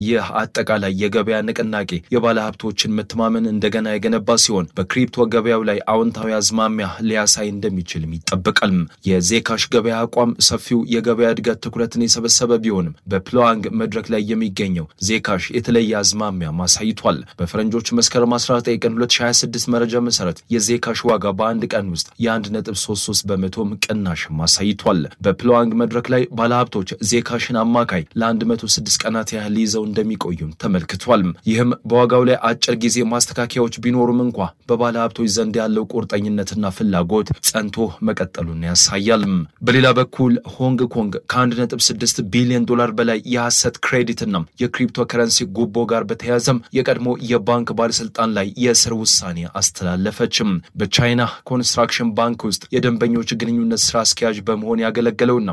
ይህ አጠቃላይ የገበያ ንቅናቄ የባለ ሀብቶችን መተማመን እንደገና የገነባ ሲሆን በክሪፕቶ ገበያው ላይ አዎንታዊ አዝማሚያ ሊያሳይ እንደሚችልም ይጠበቃል። የዜካሽ ገበያ አቋም ሰፊው የገበያ እድገት ትኩረትን የሰበሰበ ቢሆንም በፕሎዋንግ መድረክ ላይ የሚገኘው ዜካሽ የተለየ አዝማሚያ ማሳይቷል። በፈረንጆቹ መስከረም 19 ቀን 2026 መረጃ መሰረት የዜካሽ ዋጋ በአንድ ቀን ውስጥ የ1.33 በመቶም ቅናሽ ማሳይቷል። በፕሎዋንግ መድረክ ላይ ባለሀብቶች ዜካሽን አማካይ ለ106 ቀናት ያህል ይዘው እንደሚቆዩም ተመልክቷል። ይህም በዋጋው ላይ አጭር ጊዜ ማስተካከያዎች ቢኖሩም እንኳ በባለሀብቶች ዘንድ ያለው ቁርጠኝነትና ፍላጎት ጸንቶ መቀጠሉን ያሳያል። በሌላ በኩል ሆንግ ኮንግ ከ1.6 ቢሊዮን ዶላር በላይ የሐሰት ክሬዲትና የክሪፕቶ ከረንሲ ጉቦ ጋር በተያያዘም የቀድሞ የባንክ ባለስልጣን ላይ የእስር ውሳኔ አስተላለፈችም። በቻይና ኮንስትራክሽን ባንክ ውስጥ የደንበኞች ግንኙነት ስራ አስኪያጅ በመሆን ያገለገለውና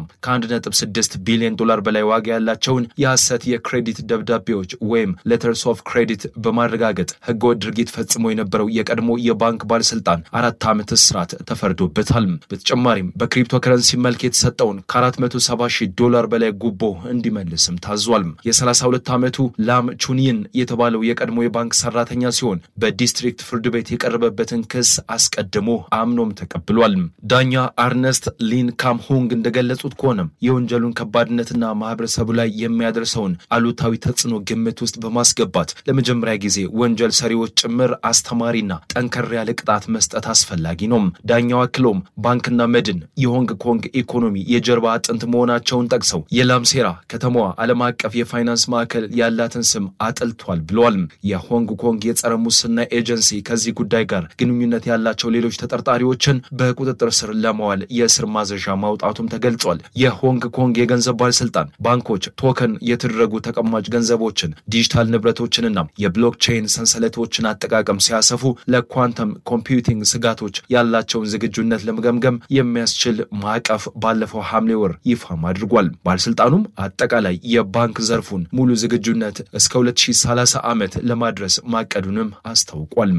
ከ1.6 ቢሊዮን ዶላር በላይ ዋጋ ያላቸውን የሐሰት የክሬዲት ደብዳቤዎች ወይም ሌተርስ ኦፍ ክሬዲት በማረጋገጥ ህገወጥ ድርጊት ፈጽሞ የነበረው የቀድሞ የባንክ ባለስልጣን አራት ዓመት እስራት ተፈርዶበታል። በተጨማሪም በክሪፕቶ ከረንሲ መልክ የተሰጠውን ከ470 ሺህ ዶላር በላይ ጉቦ እንዲመልስም ታዟል። የ32 ዓመቱ ላም ቹኒን የተባለው የቀድሞ የባንክ ሰራተኛ ሲሆን በዲስትሪክት ፍርድ ቤት የቀረበበትን ክስ አስቀድሞ አምኖም ተቀብሏል። ዳኛ አርነስት ሊን ካምሆንግ እንደገለጹት ከሆነም የወንጀሉን ከባድነትና ማህበረሰቡ ላይ የሚያደርሰውን አሉታዊ ተጽዕኖ ግምት ውስጥ በማስገባት ለመጀመሪያ ጊዜ ወንጀል ሰሪዎች ጭምር አስተማሪና ጠንከር ያለ ቅጣት መስጠት አስፈላጊ ነው። ዳኛው አክሎም ባንክና መድን የሆንግ ኮንግ ኢኮኖሚ የጀርባ አጥንት መሆናቸውን ጠቅሰው የላም ሴራ ከተማዋ ዓለም አቀፍ የፋይናንስ ማዕከል ያላትን ስም አጥልቷል ብለዋል። የሆንግ ኮንግ የጸረ ሙስና ኤጀንሲ ከዚህ ጉዳይ ጋር ግንኙነት ያላቸው ሌሎች ተጠርጣሪዎችን በቁጥጥር ስር ለማዋል የእስር ማዘዣ ማውጣቱም ተገልጿል። የሆንግ ኮንግ የገንዘብ ባለስልጣን ባንኮች ቶከን የተደረጉ ተቀማጭ ገንዘቦችን፣ ዲጂታል ንብረቶችንና የብሎክቼይን ሰንሰለቶችን አጠቃቀም ሲያሰፉ ለኳንተም ኮምፒውቲንግ ስጋቶች ያላቸውን ዝግጁነት ለመገምገም የሚያስችል ማዕቀፍ ባለፈው ሐምሌ ወር ይፋም አድርጓል። ባለስልጣኑም አጠቃላይ የባንክ ዘርፉን ሙሉ ዝግጁነት እስከ 2030 ዓመት ለማድረስ ማቀዱንም አስታውቋል።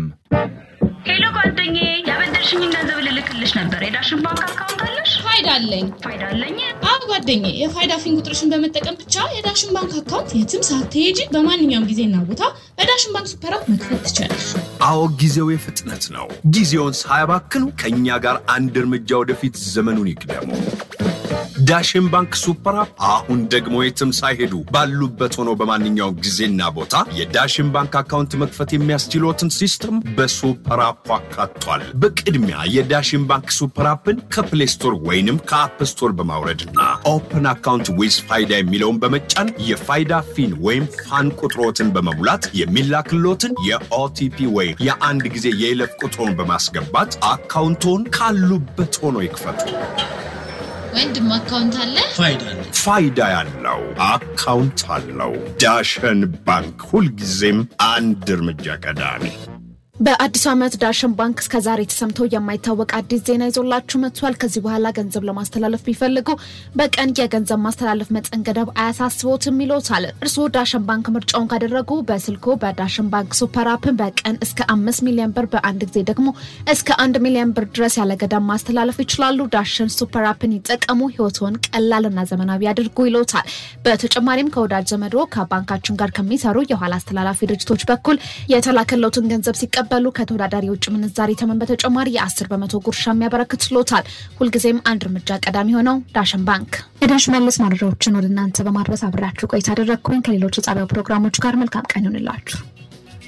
ሄሎ ጓደኛዬ፣ ያበደርሽኝን ገንዘብ ልልክልሽ ነበር። የዳሽን ባንክ አካውንት አለሽ? ፋይዳ አለኝ። ፋይዳ አለኝ። አዎ ጓደኛዬ፣ የፋይዳ ፊን ቁጥርሽን በመጠቀም ብቻ የዳሽን ባንክ አካውንት የትም ሳትሄጂ በማንኛውም ጊዜና ቦታ በዳሽን ባንክ ሱፐር አፕ መክፈት ትችላለሽ። አዎ ጊዜው የፍጥነት ነው። ጊዜውን ሳያባክኑ ከእኛ ጋር አንድ እርምጃ ወደፊት ዘመኑን ይቅደሙ። ዳሽን ባንክ ሱፐር አፕ አሁን ደግሞ የትም ሳይሄዱ ባሉበት ሆኖ በማንኛውም ጊዜና ቦታ የዳሽን ባንክ አካውንት መክፈት የሚያስችሎትን ሲስተም በሱፐር አፑ አካቷል። በቅድሚያ የዳሽን ባንክ ሱፐር አፕን ከፕሌይ ስቶር ወይንም ከአፕ ስቶር በማውረድና ኦፕን አካውንት ዊዝ ፋይዳ የሚለውን በመጫን የፋይዳ ፊን ወይም ፋን ቁጥሮትን በመሙላት የሚላክሎትን የኦቲፒ ወይም የአንድ ጊዜ የይለፍ ቁጥሮን በማስገባት አካውንቶን ካሉበት ሆኖ ይክፈቱ። ወንድም አካውንት አለ? ፋይዳ ያለው አካውንት አለው። ዳሸን ባንክ ሁልጊዜም አንድ እርምጃ ቀዳሚ። በአዲሱ ዓመት ዳሽን ባንክ እስከ ዛሬ ተሰምቶ የማይታወቅ አዲስ ዜና ይዞላችሁ መጥቷል። ከዚህ በኋላ ገንዘብ ለማስተላለፍ ቢፈልጉ በቀን የገንዘብ ማስተላለፍ መጠን ገደብ አያሳስቦትም ይሎታል። እርስዎ ዳሽን ባንክ ምርጫውን ካደረጉ በስልኮ በዳሽን ባንክ ሱፐር አፕን በቀን እስከ አምስት ሚሊዮን ብር በአንድ ጊዜ ደግሞ እስከ አንድ ሚሊዮን ብር ድረስ ያለ ገደብ ማስተላለፍ ይችላሉ። ዳሽን ሱፐር አፕን ይጠቀሙ፣ ህይወትዎን ቀላልና ዘመናዊ ያድርጉ ይሎታል። በተጨማሪም ከወዳጅ ዘመዶ ከባንካችን ጋር ከሚሰሩ የኋላ አስተላላፊ ድርጅቶች በኩል የተላከለውትን ገንዘብ ሲቀበሉ ከተወዳዳሪ የውጭ ምንዛሪ ተመን በተጨማሪ የአስር በመቶ ጉርሻ የሚያበረክት ችሎታል። ሁልጊዜም አንድ እርምጃ ቀዳሚ ሆነው ዳሽን ባንክ። የዳሽ መለስ መረጃዎችን ወደ እናንተ በማድረስ አብሬያችሁ ቆይታ አደረግኩኝ። ከሌሎች የጣቢያው ፕሮግራሞች ጋር መልካም ቀን ይሆንላችሁ።